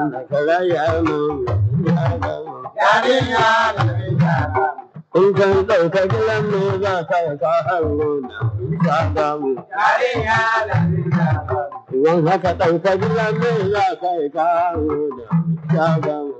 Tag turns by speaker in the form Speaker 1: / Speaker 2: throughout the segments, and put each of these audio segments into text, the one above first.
Speaker 1: In kan ɗauka gilan me za ka yi ka hango na ka gamu. Idan haka ɗauka gilan me za ka yi ka hango na ka gamu.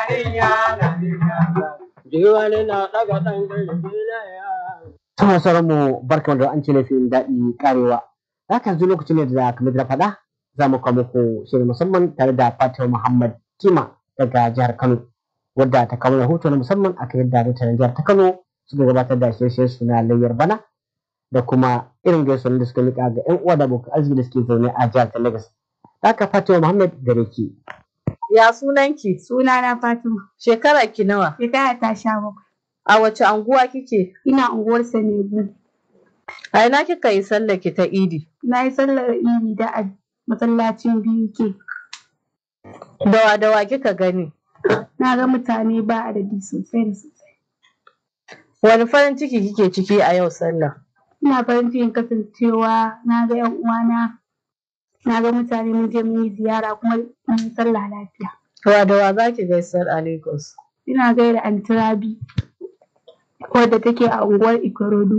Speaker 1: Jiwani na ɗaga ɗan ƙarfi na ya.
Speaker 2: Sama sauran mu barkan da an ce laifin daɗi karewa. Haka yanzu lokacin ne da kamar da faɗa za mu kawo muku shirin musamman tare da Fatima Muhammad Kima daga jihar Kano. Wadda ta kawo rahoto na musamman akan yadda mutanen jihar ta Kano suka gabatar da shirye su na layyar bana da kuma irin gaisuwar da suka miƙa ga 'yan uwa da abokan arziki da suke zaune a jihar ta Lagos. Haka Fatima Muhammad gare ki.
Speaker 3: Ya sunanki?
Speaker 4: Sunana Fatima.
Speaker 3: Shekara ki nawa?
Speaker 4: Shekara ta sha bakwai.
Speaker 3: A wace anguwa kike?
Speaker 4: Ina unguwar Sanebu.
Speaker 3: A ina kika yi sallar ki ta Idi?
Speaker 4: Na yi sallar iri da a masallacin biyu ke.
Speaker 3: Dawa dawa kika gani?
Speaker 4: Na ga mutane ba adadi sosai da sosai.
Speaker 3: Wani farin ciki kike ciki a yau sallah?
Speaker 4: Ina farin cikin kasancewa na ga 'yan uwana. Na ga mutane mun je mun yi ziyara kuma mun yi sallah lafiya.
Speaker 3: Dawa dawa za ki gaisar a Lagos?
Speaker 4: Ina gaida Antirabi wadda take a unguwar Ikorodu.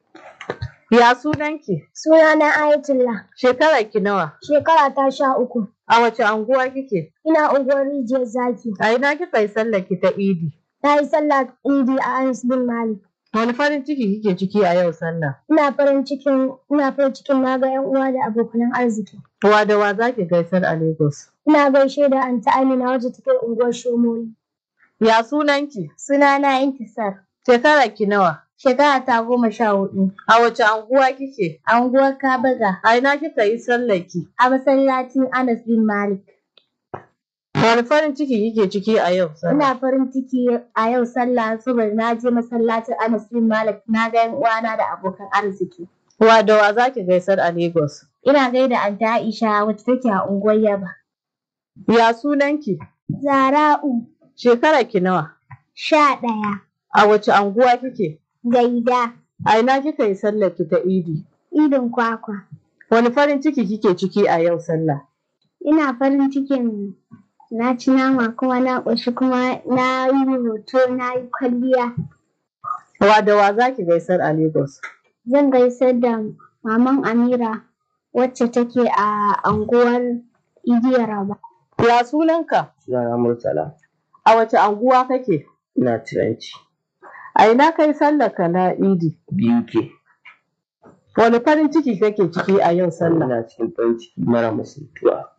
Speaker 3: Ya sunanki?
Speaker 5: Sunana Ayatullah.
Speaker 3: Shekara ki nawa?
Speaker 5: Shekara ta sha uku.
Speaker 3: A wace anguwa kike?
Speaker 5: Ina unguwar rijiyar zaki.
Speaker 3: A ina kika yi sallar ki ta Idi?
Speaker 5: Na yi sallah idi a Anas bin Malik.
Speaker 3: Wani farin ciki kike ciki a yau sallah?
Speaker 5: Ina farin cikin ina farin cikin na ga yan uwa da abokan arziki.
Speaker 3: Wa da wa za ki gaisar a Lagos?
Speaker 5: Ina gaishe da Anta Amina wacce take unguwar Shomoli.
Speaker 3: Ya sunanki?
Speaker 5: Sunana Intisar.
Speaker 3: Shekara ki nawa?
Speaker 5: Shekara ta goma sha hudu.
Speaker 3: A wace anguwa kike?
Speaker 5: A unguwar Kabaga.
Speaker 3: A ina kika yi sallar ki?
Speaker 5: A masallacin Anas bin Malik.
Speaker 3: Wani farin ciki kike ciki a yau sallah?
Speaker 5: Ina farin ciki a yau sallah saboda na je masallacin Anas bin Malik na ga yan uwana da abokan arziki.
Speaker 3: Wa da wa za ki gaisar a Lagos?
Speaker 5: Ina gaida Anta Aisha wacce take a unguwar Yaba.
Speaker 3: Ya sunanki?
Speaker 5: Zara'u
Speaker 3: Shekara ki nawa?
Speaker 5: sha ɗaya.
Speaker 3: A wace anguwa kike?
Speaker 5: Gaida
Speaker 3: A ina kika yi sallar ki ta Idi?
Speaker 5: idin kwakwa.
Speaker 3: Wani farin ciki kike ciki a yau sallah?
Speaker 5: Ina farin cikin na ci nama kuma na ƙoshi kuma na yi hoto na yi kwalliya.
Speaker 3: Wa da wa za ki gaisar a Lagos?
Speaker 5: Zan gaisar da maman Amira wacce take a anguwar Idiyaraba.
Speaker 3: Ya sunanka?
Speaker 1: Sunana Murtala.
Speaker 3: A wace anguwa kake?
Speaker 1: Ina tiranci.
Speaker 3: A ina kai sallar ka na Idi?
Speaker 1: Biyu ke.
Speaker 3: Wani farin ciki kake ciki a yau sallah?
Speaker 1: Ina cikin farin ciki mara misaltuwa.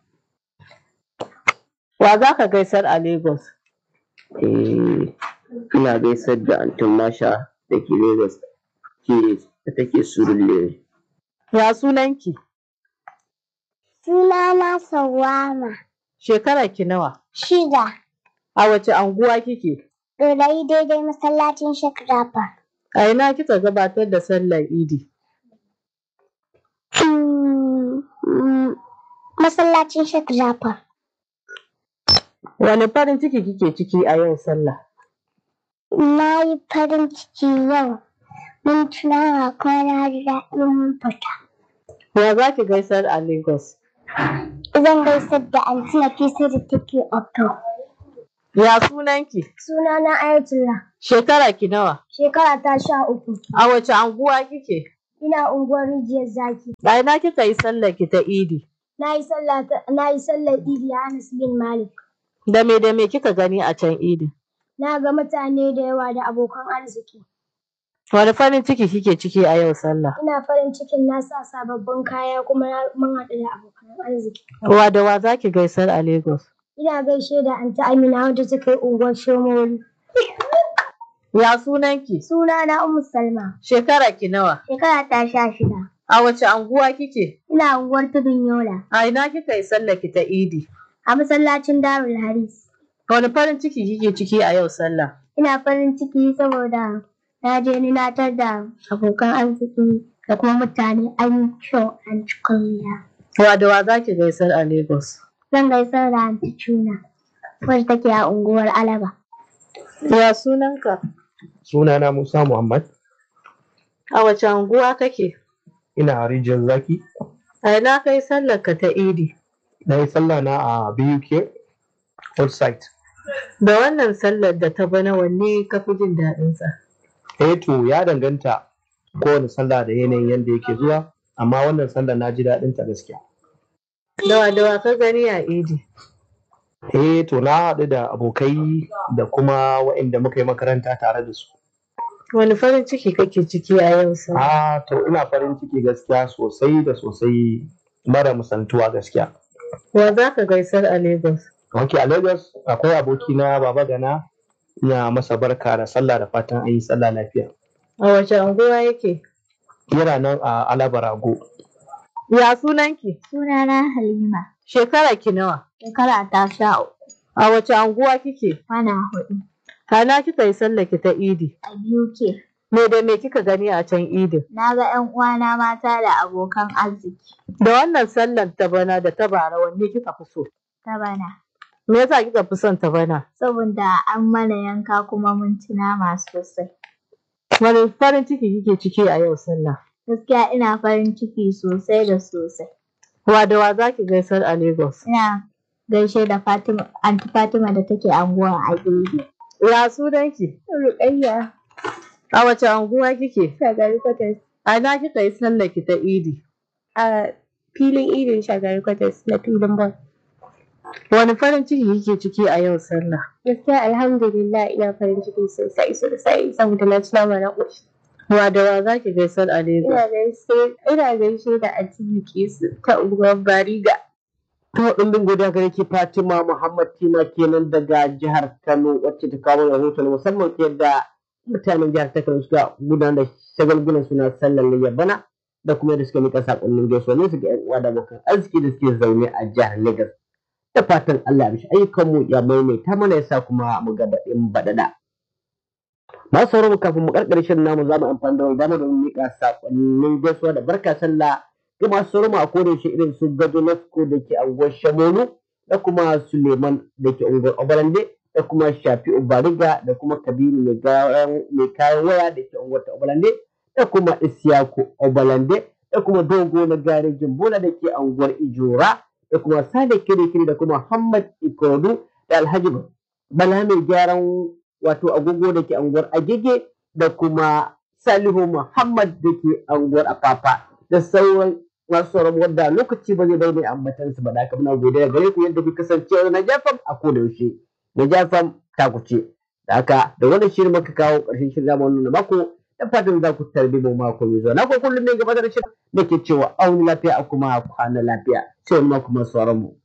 Speaker 3: Wa za ka gaisar a Lagos?
Speaker 1: Eh, ina gaisar da Antin Masha da ke Lagos ke da take Surulere.
Speaker 3: Ya sunanki?
Speaker 5: Sunana Sawama.
Speaker 3: Shekara ki nawa?
Speaker 5: Shida.
Speaker 3: A wace anguwa kike?
Speaker 5: Ɗorayi daidai masallacin Shakrafa.
Speaker 3: A ina kika gabatar da sallar Idi?
Speaker 5: Masallacin Shakrafa.
Speaker 3: Wani farin ciki kike ciki a yau sallah?
Speaker 5: Na yi farin ciki yau. Mun tunawa kuma na ji daɗin mun fita.
Speaker 3: Ya za ki gaisar a Lagos?
Speaker 5: Zan gaisar da Anti Nafisa da take Okto.
Speaker 3: Ya sunanki?
Speaker 5: Sunana Ayatullah.
Speaker 3: Shekara ki nawa?
Speaker 5: Shekara ta sha uku.
Speaker 3: A wace anguwa kike?
Speaker 5: Ina unguwar rijiyar zaki.
Speaker 3: A ina kika yi sallar ki ta Idi?
Speaker 5: Na yi sallah ta- na yi sallar Idi a Anas bin Malik.
Speaker 3: Da me da me kika gani a can Idi?
Speaker 5: Na ga mutane da yawa da abokan arziki.
Speaker 3: Wani farin ciki kike ciki a yau sallah?
Speaker 5: Ina farin cikin na sa sababbin kaya kuma na- mun haɗu da abokan arziki.
Speaker 3: Wa da wa za ki gaisar a Lagos?
Speaker 5: Ina gaishe da Anti Amina wadda take unguwar Shomoli.
Speaker 3: Ya sunanki?
Speaker 5: Sunana Ummu Salma.
Speaker 3: Shekara ki nawa?
Speaker 5: Shekara ta sha shida.
Speaker 3: A wace anguwa kike?
Speaker 5: Ina unguwar Tudun Yola.
Speaker 3: A ina kika yi sallar ki ta Idi?
Speaker 5: A masallacin Darul Haris.
Speaker 3: Wani farin ciki kike ciki a yau sallah?
Speaker 5: Ina farin ciki saboda na je ni na tar da abokan arziki da kuma mutane an yi kyau an ci kwalliya.
Speaker 3: Wa da wa za ki gaisar a Lagos?
Speaker 5: Zan gaisar da Anti Cuna wacce take a unguwar Alaba.
Speaker 3: Ya sunanka?
Speaker 6: Sunana Musa Muhammad,
Speaker 3: A wace anguwa kake?
Speaker 6: ina a rijiyar zaki.
Speaker 3: A ina kai sallar ka ta Idi?
Speaker 6: Na yi sallah na a BUK outside
Speaker 3: Da wannan sallar da ta bana wanne ka fi jin daɗinsa?
Speaker 6: eh to ya danganta kowane sallah da yanayin yadda yake zuwa amma wannan sallah na ji daɗin ta gaskiya
Speaker 3: Dawa dawa ka gani a idi.
Speaker 6: eh to na haɗu da abokai da kuma waɗanda muka yi makaranta tare da su
Speaker 3: Wani farin ciki kake ciki a yau sa?
Speaker 6: ah to ina farin ciki gaskiya sosai da sosai mara musantuwa gaskiya
Speaker 3: Wa za ka gaisar a Lagos?
Speaker 6: ok a lagos akwai abokina baba gana ina masa barka da sallah da fatan an yi sallah lafiya
Speaker 3: A wace anguwa yake?
Speaker 6: yana nan a alabarago
Speaker 3: Ya sunanki?
Speaker 5: Sunana Halima.
Speaker 3: Shekara ki nawa?
Speaker 5: Shekara ta sha uku.
Speaker 3: A wace anguwa kike?
Speaker 5: Kwana hudu.
Speaker 3: Hana kika yi sallar ki ta idi.
Speaker 5: A biyu ke.
Speaker 3: Me da me kika gani a can idin?
Speaker 5: Na ga 'yan uwana mata da abokan arziki.
Speaker 3: Da wannan sallar ta bana da ta bara wanne kika fi so?
Speaker 5: Ta bana.
Speaker 3: Me yasa kika fi son ta bana?
Speaker 5: Saboda an mana yanka kuma mun ci nama sosai.
Speaker 3: Wani farin ciki kike ciki a yau sallah?
Speaker 5: Gaskiya ina farin ciki sosai da sosai.
Speaker 3: Wa da wa za ki gaisar a Lagos?
Speaker 5: Ina gaishe da Fatima, Anti Fatima da take anguwan Agege.
Speaker 3: Ya sunanki?
Speaker 5: Rukayya.
Speaker 3: A wace anguwa kike?
Speaker 5: Shagari Kwatas.
Speaker 3: A ina kika yi sallar ki ta idi?
Speaker 5: A filin idin Shagari Kwatas na filin ball.
Speaker 3: Wani farin ciki kike ciki a yau sallah?
Speaker 5: Gaskiya alhamdulillah ina farin ciki sosai sosai saboda na ci nama na ƙoshi.
Speaker 3: Wa da wa za ki gaisar a Lagos?
Speaker 5: Ina gaishe ina gaishe da Anti Bilkisu ta unguwar Bariga.
Speaker 2: To ɗumbin godiya gare ki Fatima Muhammad Tima kenan daga jihar Kano wacce ta kawo rahoton musamman ta yadda mutanen jihar ta Kano suka gudanar da shagalgulan suna sallar layya bana da kuma yadda suka miƙa saƙonnin gaisuwa ne su ga 'yan uwa da abokan arziki da suke zaune a jihar Lagos. Da fatan Allah ya mishi ayyukanmu ya maimaita mana ya sa kuma mu ga baɗin baɗaɗa. Masu sauraro kafin mu karkare shirin namu za mu amfani da wani dama domin miƙa saƙonnin gaisuwa da barka sallah ga masu sauraro a koda yaushe irin su gado nasko da ke anguwar Shamonu da kuma Suleiman da ke unguwar Obalande da kuma Shafi'u Bariga da kuma Kabiru mai gayan- mai kayan waya da ke unguwar ta Obalande da kuma Isiyaku Obalande da kuma Dogo na garejin Bola da ke anguwar Ijora da kuma Sale Kirikiri da kuma Muhammad Ikorodu da Alhaji Bala mai gyaran wato agogo da ke anguwar Agege da kuma Salihu Muhammad da ke anguwar Afafa da sauran masu sauran wadda lokaci ba zai bai mai ambatan su ba da haka muna godiya gare ku yadda ku kasance na Jafam a koda yaushe na Jafam ta ku ce da haka da wannan shirin muka kawo ƙarshen shirin zamu wannan mako da fatan za ku tarbi mu mako mai zuwa na ko kullum ne gaba da shirin da ke cewa auni lafiya a kuma kwana lafiya sai wani mako masu sauran mu